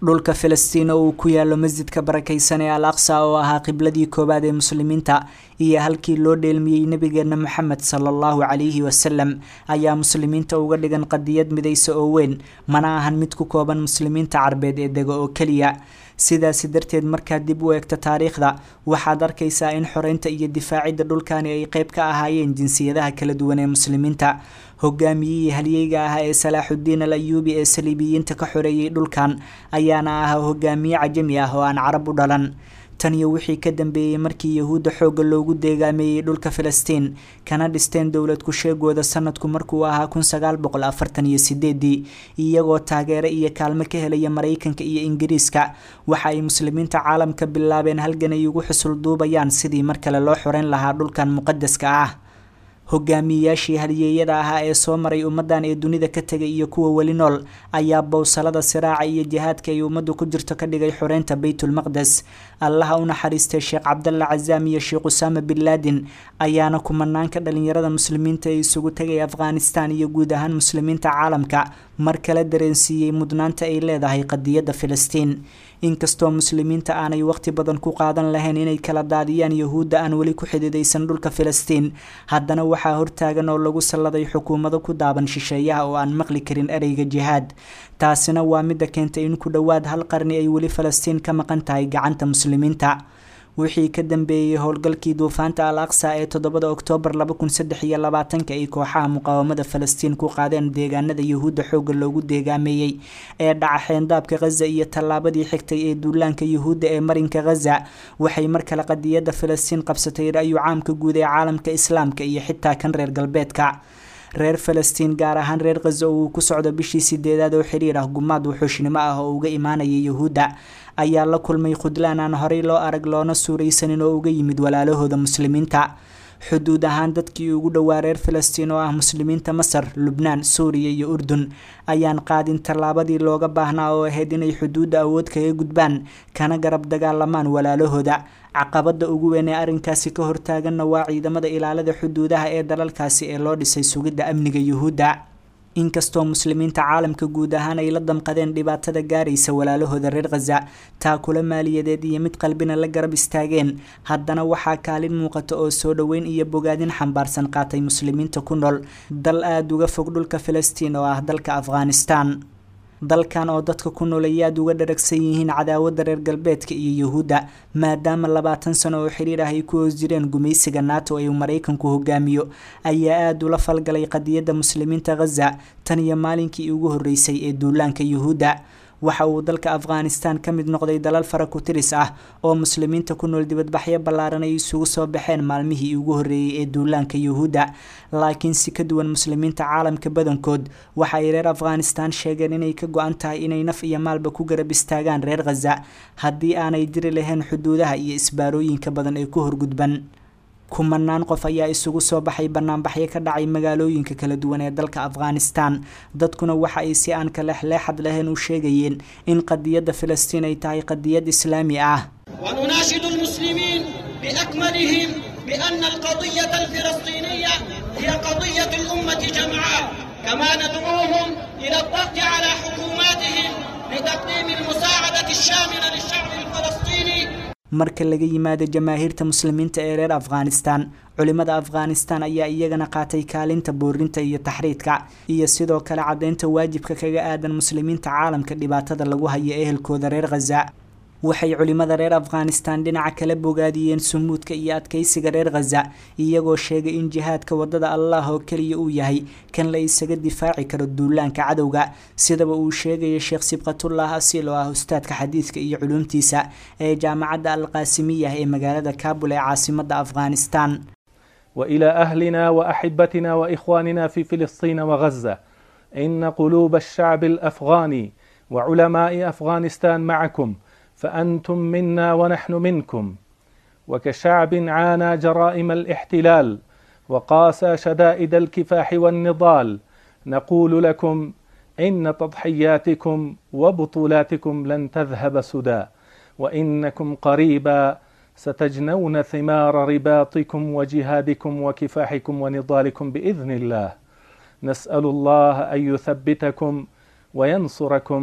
dhulka filistiin oo uu ku yaalo masjidka barakaysan ee al aqsa oo ahaa qibladii koowaad ee muslimiinta iyo halkii loo dheelmiyey nebigeena moxamed sala allahu calayhi wasalam ayaa muslimiinta uga dhigan qadiyad midaysa oo weyn mana ahan mid ku kooban muslimiinta carbeed ee dega oo keliya sidaasi darteed markaad dib u eegto taariikhda waxaad arkaysaa in xoreynta iyo difaacidda dhulkani ay qeyb ka ahaayeen jinsiyadaha kala duwan ee muslimiinta hogaamiyihii halyeyga ah ee salaaxudiin al ayuubi ee saliibiyiinta ka xoreeyey dhulkan ayaana ahaa hogaamiye cajami ah oo aan carab u dhalan tan iyo wixii ka dambeeyey markii yahuudda xoogga loogu deegaameeyey dhulka filistiin kana dhisteen dowlad ku-sheegooda sanadku markuu ahaa kun sagaal boqol afartan iyo sideedii iyagoo taageero iyo kaalmo ka helaya maraykanka iyo ingiriiska waxa ay muslimiinta caalamka bilaabeen halgan ay ugu xusul duubayaan sidii mar kale loo xoreyn lahaa dhulkan muqadaska ah hogaamiyeyaashii halyeeyada ahaa ee soo maray ummadan ee dunida ka tegay iyo kuwa weli nool ayaa bowsalada siraaca iyo jihaadka ay ummaddu ku jirto ka dhigay xoreynta baytulmaqdes allaha u naxariistay sheekh cabdalla cazaam iyo sheekh usaama bin laadin ayaana kumanaanka dhalinyarada muslimiinta ee isugu tegay afghanistan iyo guud ahaan muslimiinta caalamka mar kale dareensiiyey mudnaanta ay leedahay qadiyadda filistiin inkastoo muslimiinta aanay waqti badan ku qaadan lahayn inay kala daadiyaan yahuudda aan weli ku xididaysan dhulka filistiin haddana waxaa hortaagan oo lagu salladay xukuumado ku daaban shisheeyaha oo aan maqli karin ereyga jihaad taasina waa midda keentay in ku dhowaad hal qarni ay weli falastiin ka maqan tahay gacanta muslimiinta wixii ka dambeeyey howlgalkii duufaanta al aqsa ee toddobada oktoobar laba kun saddex iyo labaatanka ay kooxaha muqaawamada falastiin ku qaadeen deegaanada yahuudda xoogga loogu deegaameeyey ee dhaca xeendaabka khaza iyo tallaabadii xigtay ee duulaanka yahuudda ee marinka khaza waxay mar kale qadiyadda filistiin qabsatay ra-yu caamka guud ee caalamka islaamka iyo xitaa kan reer galbeedka reer falastiin gaar ahaan reer khaza oo uu ku socdo bishii sideedaad oo xiriir ah gumaad wuxuushnimo ah oo uga imaanaya yahuudda ayaa la kulmay khudlaan aan horey loo arag loona suuraysanin oo uga yimid walaalahooda muslimiinta xuduud ahaan dadkii ugu dhowaa reer falastiin oo ah muslimiinta masar lubnaan suuriya iyo urdun ayaan qaadin tallaabadii looga baahnaa oo ahayd inay xuduudda awood kaga gudbaan kana garab dagaalamaan walaalahooda caqabada ugu weyn ee arrinkaasi ka hortaaganna waa ciidamada ilaalada xuduudaha ee dalalkaasi ee loo dhisay sugidda amniga yuhuudda inkastoo muslimiinta caalamka guud ahaan ay la damqadeen dhibaatada gaaraysa walaalahooda reer khaza taakula maaliyadeed iyo mid qalbina la garab istaageen haddana waxaa kaalin muuqata oo soo dhoweyn iyo bogaadin xambaarsan qaatay muslimiinta ku nool dal aada uga fog dhulka filistiin oo ah dalka afghanistan dalkan oo dadka ku nool ay aada uga dharagsan yihiin cadaawadda reer galbeedka iyo yuhuudda maadaama labaatan sano oo xiriir ah ay ku hoos jireen gumaysiga nato ee uu maraykanku hogaamiyo ayaa aada ula falgalay qadiyadda muslimiinta khaza tan iyo maalinkii ugu horreysay ee duulaanka yuhuudda waxa uu dalka afghanistan ka mid noqday dalal fara ku tiris ah oo muslimiinta ku nool dibadbaxyo ballaaran ay isugu soo baxeen maalmihii ugu horreeyey ee duulaanka yuhuudda laakiin si ka duwan muslimiinta caalamka badankood waxa ay reer afghanistan sheegeen inay ka go-an tahay inay naf iyo maalba ku garab istaagaan reer khaza haddii aanay jiri lahayn xuduudaha iyo isbaarooyinka badan ee ku horgudban kumanaan qof ayaa isugu soo baxay banaanbaxyo ka dhacay magaalooyinka kala duwan ee dalka afghanistan dadkuna waxa ay si aan kalexleexad lahayn u sheegayeen in qadiyadda filistiin ay tahay qadiyad islaami ah ونناشد المسلمين بأكملهم بأن القضية الفلسطينية هي قضية الأمة جمعاء كما ندعوهم إلى الضغط على حكوماتهم لتقديم المساعدة الشاملة للشعب الفلسطيني marka laga yimaado jamaahiirta muslimiinta ee reer afghanistan culimada afghanistan ayaa iyagana qaatay kaalinta boorinta iyo taxriidka iyo sidoo kale caddeynta waajibka kaga aadan muslimiinta caalamka dhibaatada lagu hayo ehelkooda reer khaza waxay culimada reer afghanistan dhinaca kala bogaadiyeen sumuudka iyo adkeysiga reer khaza iyagoo sheegay in jihaadka wadada allah oo keliya uu yahay kan la isaga difaaci karo duulaanka cadowga sidaba uu sheegaya sheekh sibqatullah asiil oo ah ustaadka xadiidka iyo culuumtiisa ee jaamacadda alqaasimiyah ee magaalada kabul ee caasimada afghanistan والى اهلنا واحبتنا واخواننا في فلسطين وغزه ان قلوب الشعب الافغاني وعلماء افغانستان معكم فانتم منا ونحن منكم وكشعب عانى جرائم الاحتلال وقاسى شدائد الكفاح والنضال نقول لكم ان تضحياتكم وبطولاتكم لن تذهب سدى وانكم قريبا ستجنون ثمار رباطكم وجهادكم وكفاحكم ونضالكم باذن الله نسال الله ان يثبتكم وينصركم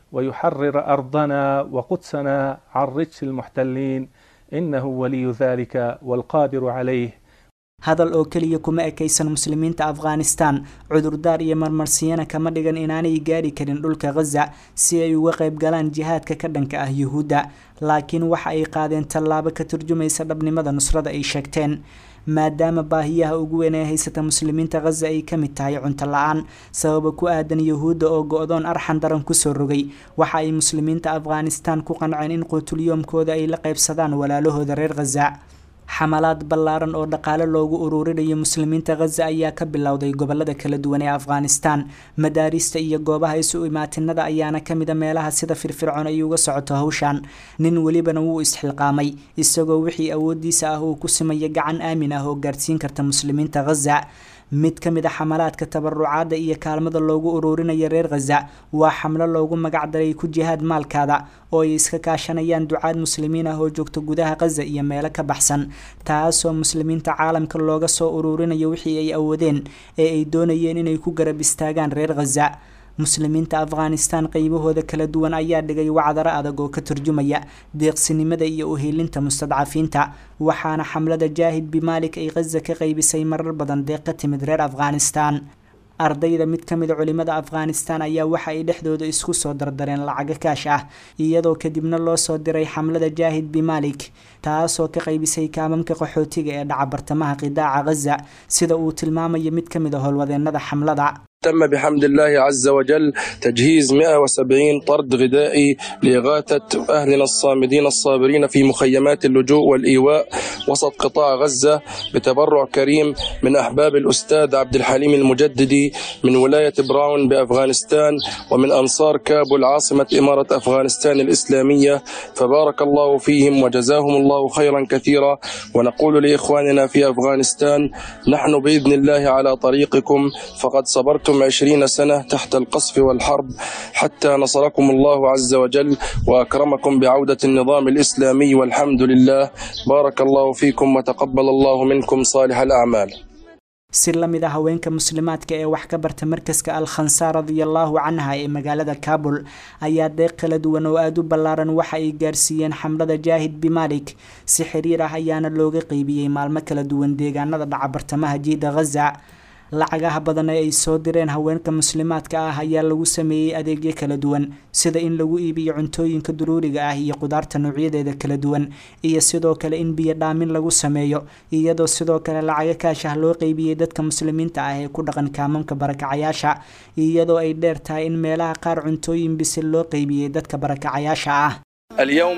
ويحرر أرضنا وقدسنا عن رجس المحتلين إنه ولي ذلك والقادر عليه hadal oo keliya kuma ekaysan muslimiinta afghanistan cudurdaar iyo marmarsiyana kama dhigan inaanay gaari karin dhulka khaza si ay uga qayb galaan jihaadka ka dhanka ah yuhuudda laakiin waxa ay qaadeen tallaabo ka turjumaysa dhabnimada nusrada ay sheegteen maadaama baahiyaha ugu weyn ee haysata muslimiinta khaza ay ka mid tahay cunto la-aan sababa ku aadan yuhuudda oo go-doon arxan daran kusoo rogay waxa ay muslimiinta afghanistan ku qanceen in quutulyoomkooda ay la qaybsadaan walaalahooda reer khaza xamalaad ballaaran oo dhaqaale loogu ururinayo muslimiinta khaza ayaa ka bilowday gobolada kala duwan ee afghanistan madaarista iyo goobaha isu imaatinada ayaana kamida meelaha sida firfircoon ay uga socoto hawshan nin welibana wuu isxilqaamay isagoo wixii awoodiisa ah uu ku simaya gacan aamin ah oo gaarsiin karta muslimiinta khaza mid ka mid a xamalaadka tabarucaadda iyo kaalmada loogu ururinaya reer khaza waa xamlo loogu magacdaray ku jihaad maalkaada oo ay iska kaashanayaan ducaad muslimiin ah oo joogta gudaha khaza iyo meelo ka baxsan taasoo muslimiinta caalamka looga soo ururinayo wixii ay awoodeen ee ay doonayeen inay ku garab istaagaan reer khaza muslimiinta afghanistan qeybahooda kala duwan ayaa dhigay wacdaro adag oo ka turjumaya deeqsinimada iyo uhiilinta mustadcafiinta waxaana xamlada jaahid bimaalik ay khaza ka qeybisay marar badan deeq ka timid reer afghanistan ardayda mid ka mid a culimada afghanistan ayaa waxa ay dhexdooda isku soo dardareen lacago kaash ah iyadoo kadibna loo soo diray xamlada jaahid bimaalik taasoo ka qaybisay kaamamka qaxootiga ee dhaca bartamaha qidaaca khaza sida uu tilmaamayo mid ka mid a howlwadeenada xamlada تم بحمد الله عز وجل تجهيز 170 طرد غذائي لإغاثة أهلنا الصامدين الصابرين في مخيمات اللجوء والإيواء وسط قطاع غزة بتبرع كريم من أحباب الأستاذ عبد الحليم المجددي من ولاية براون بأفغانستان ومن أنصار كابول عاصمة إمارة أفغانستان الإسلامية فبارك الله فيهم وجزاهم الله خيرا كثيرا ونقول لإخواننا في أفغانستان نحن بإذن الله على طريقكم فقد صبرتم صبرتم عشرين سنة تحت القصف والحرب حتى نصركم الله عز وجل وأكرمكم بعودة النظام الإسلامي والحمد لله بارك الله فيكم وتقبل الله منكم صالح الأعمال si la mid a haweenka muslimaadka ee wax ka barta markaska al khansaar radiallahu canha ee magaalada kabul ayaa deeq kala duwan oo aada u ballaaran waxa ay gaarsiiyeen xamlada jaahid bimaalik si xiriir ah ayaana looga qeybiyey maalmo kala duwan deegaanada dhaca bartamaha jiida khaza lacagaha badan ee ay soo direen haweenka muslimaadka ah ayaa lagu sameeyey adeegyo kala duwan sida in lagu iibiyo cuntooyinka duruuriga ah iyo qudaarta noocyadeeda kala duwan iyo sidoo kale in biyo dhaamin lagu sameeyo iyadoo sidoo kale lacago kaashah loo qeybiyey dadka muslimiinta ah ee ku dhaqan kaamamka barakacayaasha iyadoo ay dheer tahay in meelaha qaar cuntooyin bisil loo qeybiyey dadka barakacayaasha ah اليوم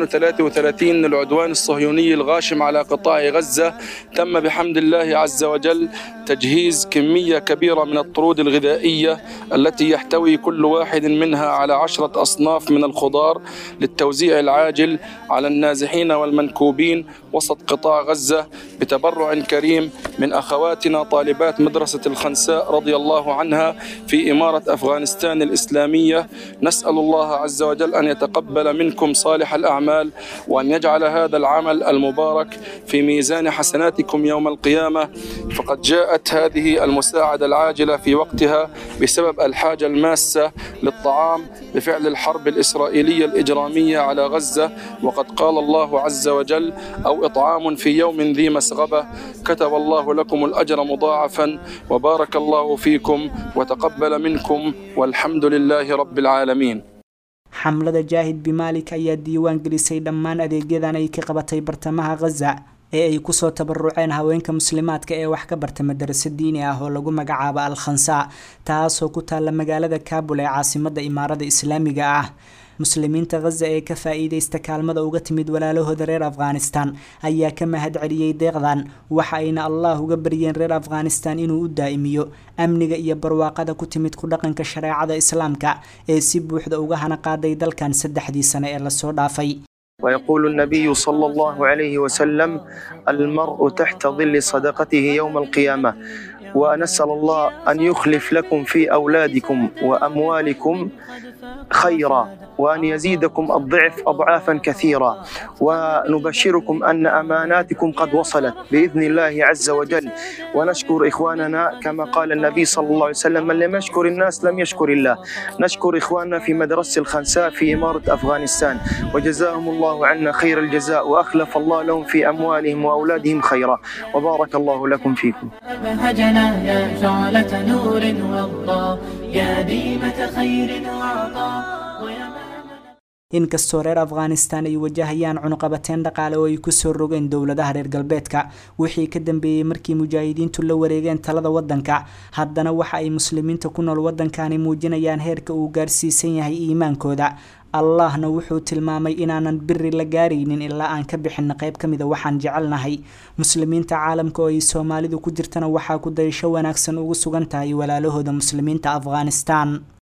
233 العدوان الصهيوني الغاشم على قطاع غزة تم بحمد الله عز وجل تجهيز كمية كبيرة من الطرود الغذائية التي يحتوي كل واحد منها على عشرة أصناف من الخضار للتوزيع العاجل على النازحين والمنكوبين وسط قطاع غزة بتبرع كريم من أخواتنا طالبات مدرسة الخنساء رضي الله عنها في إمارة أفغانستان الإسلامية نسأل الله عز وجل أن يتقبل منكم صالح الأعمال وأن يجعل هذا العمل المبارك في ميزان حسناتكم يوم القيامة فقد جاءت هذه المساعدة العاجلة في وقتها بسبب الحاجة الماسة للطعام بفعل الحرب الإسرائيلية الإجرامية على غزة وقد قال الله عز وجل أو إطعام في يوم ذي مسغبة كتب الله لكم الأجر مضاعفا وبارك الله فيكم وتقبل منكم والحمد لله رب العالمين xamlada jaahid bimaalik ayaa diiwaan gelisay dhammaan adeegyadan ay ka qabatay bartamaha khaza ee ay kusoo tabaruceen haweenka muslimaadka ee wax ka barta madarasa diini ah oo lagu magacaabo al khansa taasoo ku taalla magaalada kabul ee caasimada imaarada islaamiga ah muslimiinta khaza ee ka faa-iideysta kaalmada uga timid walaalahooda reer afghanistan ayaa ka mahad celiyey deeqdan waxa ayna allah uga baryeen reer afghanistan inuu u daa'imiyo amniga iyo barwaaqada ku timid ku dhaqanka shareecada islaamka ee si buuxda uga hana qaaday dalkan saddexdii sane ee lasoo dhaafay ويقول النبي صلى الله عليه وسلم المرء تحت ظل صدقته يوم القيامة ونسأل الله أن يخلف لكم في أولادكم وأموالكم خيرا وأن يزيدكم الضعف أضعافا كثيرة ونبشركم أن أماناتكم قد وصلت بإذن الله عز وجل ونشكر إخواننا كما قال النبي صلى الله عليه وسلم من لم يشكر الناس لم يشكر الله نشكر إخواننا في مدرسة الخنساء في إمارة أفغانستان وجزاهم الله عنا خير الجزاء وأخلف الله لهم في أموالهم وأولادهم خيرا وبارك الله لكم فيكم أبهجنا يا شعلة نور والله يا ديمة خير وعطاء ويا inkastoo reer afghanistan ay wajahayaan cunuqabateen dhaqaale oo ay kusoo rogeen dowladaha reer galbeedka wixii ka dambeeyey markii mujaahidiintu la wareegeen talada wadanka haddana waxa ay muslimiinta ku nool wadankani muujinayaan heerka uu gaarsiisan yahay iimaankooda allahna wuxuu tilmaamay inaanan biri la gaaraynin ilaa aan ka bixina qayb ka mida waxaan jecelnahay muslimiinta caalamka oo ay soomaalidu ku jirtana waxaa ku dayasho wanaagsan ugu sugan tahay walaalahooda muslimiinta afghanistan